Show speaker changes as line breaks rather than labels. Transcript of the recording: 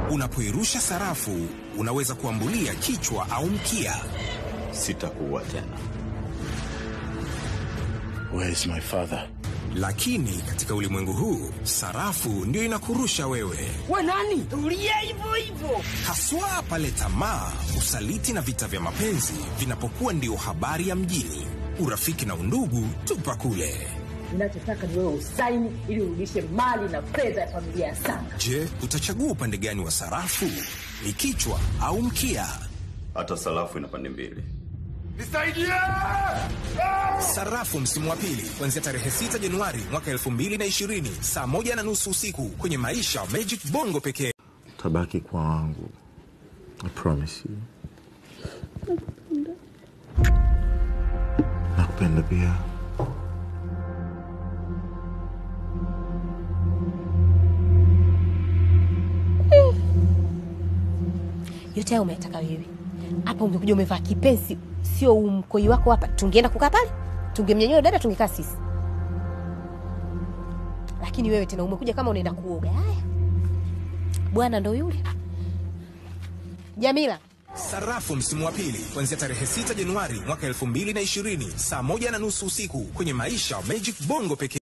Unapoirusha sarafu, unaweza kuambulia kichwa au mkia.
Sitakuua tena.
Where is my father?
Lakini katika ulimwengu huu, sarafu ndio inakurusha wewe,
We nani? Tulia hivyo hivyo.
haswa pale tamaa, usaliti na vita vya mapenzi vinapokuwa ndio habari ya mjini. Urafiki na undugu tupa kule.
Ninachotaka ni wewe usaini ili urudishe mali na fedha ya familia ya Sanga.
Je, utachagua upande gani wa sarafu? Ni kichwa au mkia?
Hata sarafu ina pande mbili.
Sarafu msimu wa pili kuanzia tarehe 6 Januari mwaka 2020 saa moja na nusu usiku kwenye Maisha Magic Bongo pekee.
Tabaki kwa wangu. I promise you. Nakupenda pia.
yote hayo umeyataka wewe hapa ungekuja umevaa kipensi sio umkoi wako hapa tungeenda kukaa pale tungemnyanyua dada tungekaa sisi lakini wewe tena umekuja kama unaenda kuoga haya bwana ndo yule jamila
Sarafu msimu wa pili kuanzia tarehe 6 Januari mwaka 2020 saa moja na nusu usiku kwenye Maisha Magic Bongo pekee.